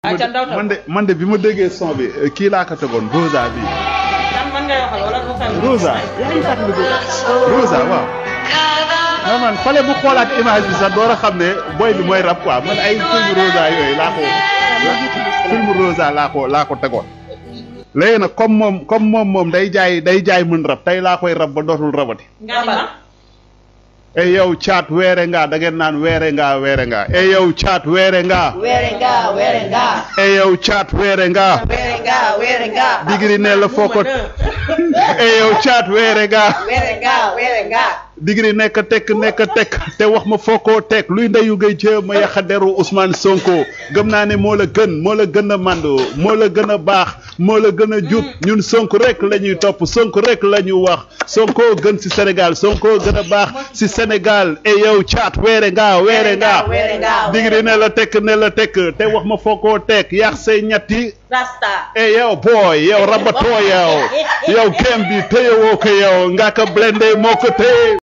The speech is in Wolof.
ca ndaw tam man de man de bi ma déggee son bi kii laa ko tegoon Rosa bi kan man ngay waxal wala lu xew Rosa yaa ngi fàttaliku Rosa waaw. non man fale bu xoolaat image bi sax door a xam ne boy bi mooy rap quoi man ay film Rosa yooyu laa ko film Rosa laa ko laa ko tegoon. léegi nag comme moom comme moom moom day jaay day jaay mën rab tey laa koy rab ba dootul rabati. nga ni ma e yow caat weere nga da ngeen naan weere nga weere nga e yow caat weere nga Werenga, werenga, e yow caat weere nga werenga, werenga, digiri ne la foo ko e yow caat weere nga werenga, werenga. digiri nekk tekk nekk tekk te wax ma foo koo teg luy ndeyu ngay jéem a yàq deru Ousmane Sonko gëm naa ne moo la gën moo la gën a màndu moo la gën a baax moo la gën a jub ñun Sonko rek la ñuy topp Sonko rek la ñuy wax Sonko gën ci Sénégal Sonko gën a baax ci Sénégal e yow caat weere nga weere nga werenga, digiri ne la tekk ne la tekk te wax ma foo koo teg yàq say ñetti Rasta. e yow booy yow rabatoo yow yow kem bi téyewoo ko yow nga ko blende moo ko téye